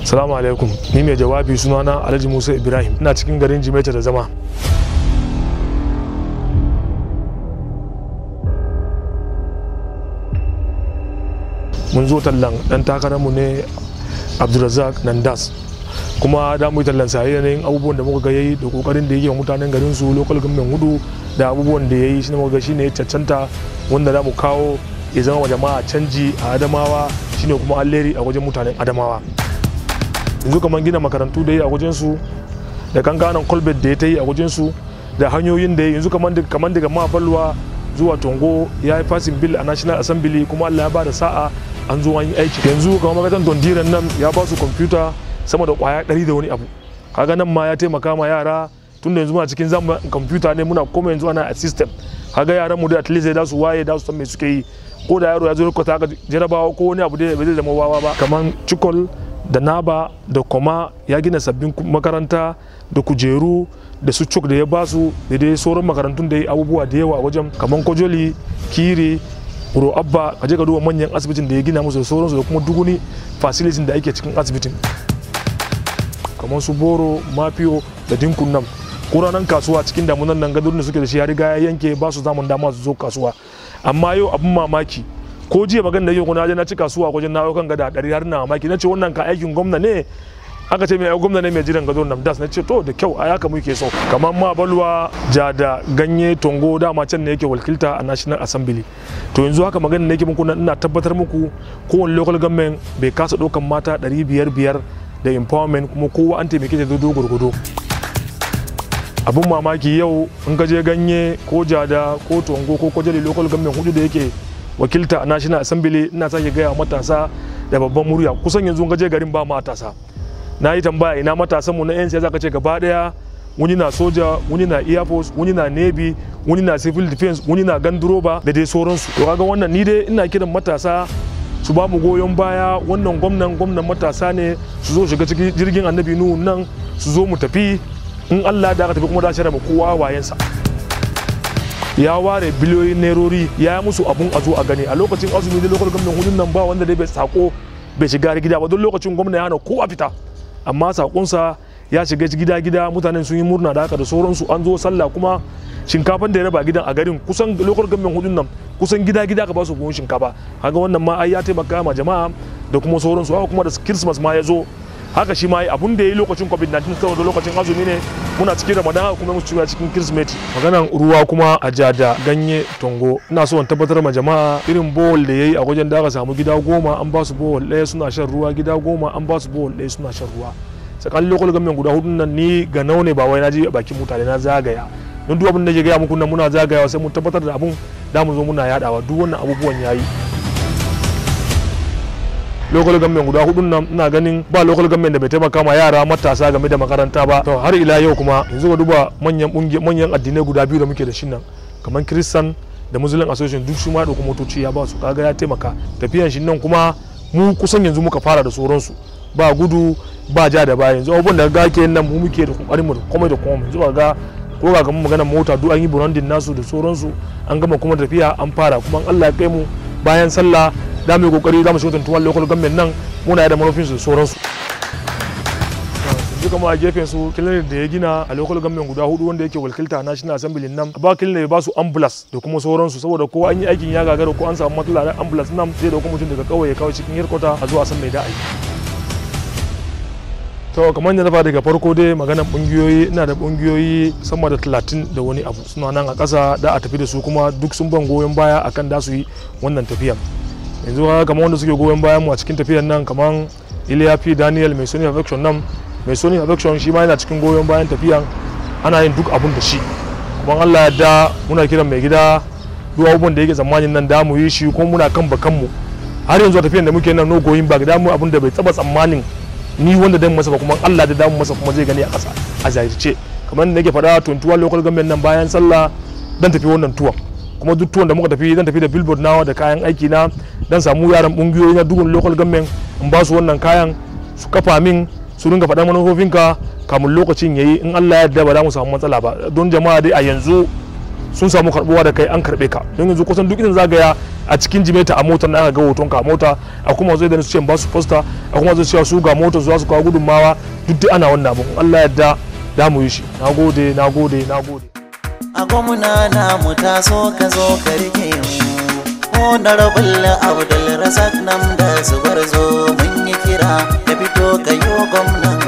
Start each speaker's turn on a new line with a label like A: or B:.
A: Salamu alaikum ni mai jawabi sunana Alhaji Musa Ibrahim ina cikin garin Jimeta da zama mun zo tallan dan takararmu ne Abdulrazak Nandas kuma da mu yi tallan sa yanayin abubuwan da muka ga yayi da kokarin da yake wa mutanen garin su local government hudu da abubuwan da yayi shine muka ga shine ya cancanta wanda za mu kawo ya zama wa jama'a canji a Adamawa shine kuma alheri a wajen mutanen Adamawa yanzu kamar gina makarantu da yi a wajen su da kankanan kolbet da ya ta yi a wajen su da hanyoyin da ya yanzu kamar daga mabalwa zuwa tongo ya yi fasin bill a national assembly kuma allah ya ba da sa'a an zo an yi aiki yanzu kamar makatan dondiran nan ya ba su kwamfuta sama da kwaya ɗari da wani abu kaga nan ma ya taimaka ma yara tun da yanzu muna cikin zama kwamfuta ne muna koma yanzu ana a system kaga yaran mu da at least da su waye da su san me suke yi ko da yaro ya zo rubuta haka jarabawa ko wani abu da bai zai zama wawa ba kamar cikol da naba da koma ya gina sabbin makaranta da kujeru da su cuk da ya basu da dai sauran makarantun da ya abubuwa da yawa wajen kamar kojoli kiri uro abba ka je ka duba manyan asibitin da ya gina musu da sauransu da kuma duguni facilitin da ake cikin asibitin kamar su boro mafiyo da dinkun nan kuranan kasuwa cikin damunan nan gadon da suke da shi ya riga ya yanke ba su zamun dama su zo kasuwa amma yau abin mamaki ko jiya magana da yau kuna je na ci kasuwa wajen na kan gada ɗari har na mamaki na ce wannan ka aikin gwamna ne aka ce mai gwamna ne mai jiran gado nan das na ce to da kyau a yaka muke so kamar ma balwa ja da ganye tongo dama can ne yake wakilta a national assembly to yanzu haka magana da yake muku ina tabbatar muku kowane local government bai kasa ɗaukan mata ɗari biyar biyar da empowerment kuma kowa an taimake ta dodo gurgudo abin mamaki yau in ka je ganye ko jada ko tongo ko kwajali local government hudu da yake wakilta a national assembly ina sake gaya matasa da babban murya kusan yanzu gaje garin ba matasa na yi tambaya ina matasan mu na yan siyasa ce gaba daya wani na soja wani na air force wani na navy wani na civil defense wani na ganduroba da dai sauransu to kaga wannan ni dai ina kiran matasa su ba mu goyon baya wannan gwamnan gwamnan matasa ne su zo shiga cikin jirgin annabi nuhu nan su zo mu tafi in Allah da aka tafi kuma da shirya mu kowa wayensa ya ware biliyoyin nerori ya yi musu abun a zo a gani a lokacin azumi da lokacin gwamnan hudun nan ba wanda dai bai sako bai shiga gida ba don lokacin gwamna ya hana kowa fita amma sakonsa ya shiga gida gida mutanen sun yi murna da haka da sauransu an zo sallah kuma shinkafan da ya raba gidan a garin kusan lokacin gwamnan hudun nan kusan gida gida ka ba su buhun shinkafa kaga wannan ma ai ya taimaka ma jama'a da kuma sauransu haka kuma da christmas ma ya zo haka shi ma abun da ya yi lokacin covid-19 saboda lokacin azumi ne muna cikin ramadan haka kuma musu cikin kirsimeti maganan ruwa kuma a jada ganye tongo ina so in tabbatar ma jama'a irin bowl da yayi a wajen da aka samu gida goma an ba su bowl ɗaya suna shan ruwa gida goma an ba su bowl ɗaya suna shan ruwa tsakanin lokacin gamin guda hudun nan ni ga nau ne ba wai na je bakin mutane na zagaya don duk abin da ke gaya muku nan muna zagayawa sai mun tabbatar da abun da mu zo muna yadawa duk wannan abubuwan yayi local government guda hudun nan ina ganin ba local government da bai taimaka ma yara matasa game da makaranta ba to har ila yau kuma yanzu ka duba manyan manyan addinai guda biyu da muke da shi nan kamar christian da muslim association duk su ma dauko motoci ya ba su kaga ya taimaka tafiyan shi nan kuma mu kusan yanzu muka fara da sauransu ba gudu ba ja da baya yanzu abubuwan da ga ke nan mu muke da kokarin mu komai da komai yanzu ga ko ga kamar maganar mota duk an yi branding nasu da sauransu an gama kuma tafiya an fara kuma Allah ya kai mu bayan sallah da mu yi kokari za mu shiga tuntuwar local government nan muna da manufin su sauransu yanzu kama a gefen su clinic da ya gina a local government guda hudu wanda yake wakilta national assembly nan ba clinic ba su ambulance da kuma sauransu saboda ko an yi aikin ya gagara ko an samu matsala na ambulance nan zai dauko mutum daga kauye ya kawo cikin yarkota a zuwa san mai da aiki to kamar yadda na faɗa daga farko dai maganar ƙungiyoyi ina da ƙungiyoyi sama da talatin da wani abu suna nan a ƙasa da a tafi da su kuma duk sun ban goyon baya akan da su yi wannan tafiyan yanzu kamar wanda suke goyon bayan mu a cikin tafiyan nan kamar Iliya P Daniel mai Sony Affection nan mai Sony Affection shi ma yana cikin goyon bayan tafiyan ana yin duk abun da shi kuma Allah ya da muna kiran mai gida duk abubuwan da yake tsammanin nan da mu yi shi kuma muna kan bakan mu har yanzu a tafiyan da muke nan no goyin back da mu abun da bai taba tsammanin ni wanda dan masa ba kuma Allah da damu masa kuma zai gani a ƙasa a zahirce kamar da nake faɗa 21 local government nan bayan sallah dan tafi wannan tuwon kuma duk tuwon da muka tafi zan tafi da billboard nawa da kayan aiki na dan samu yaran kungiyoyi na dukkan local government in ba su wannan kayan su kafa min su ringa faɗan manufofinka kamun lokacin yayi in Allah ya yarda ba za mu samu matsala ba don jama'a dai a yanzu sun samu karbuwa da kai an karbe ka don yanzu kusan duk inda zagaya a cikin jimeta a motar na aka ga hoton ka a mota a kuma zai da su ce ba su posta a kuma zai cewa su ga motar za su kawo gudunmawa duk dai ana wannan abun Allah yadda da mu yi shi nagode nagode nagode
B: a gwamna na mu taso ka zo ka rike mu honorable abdul razak nan da zubar zo mun yi kira ka fito ka yi gwamnan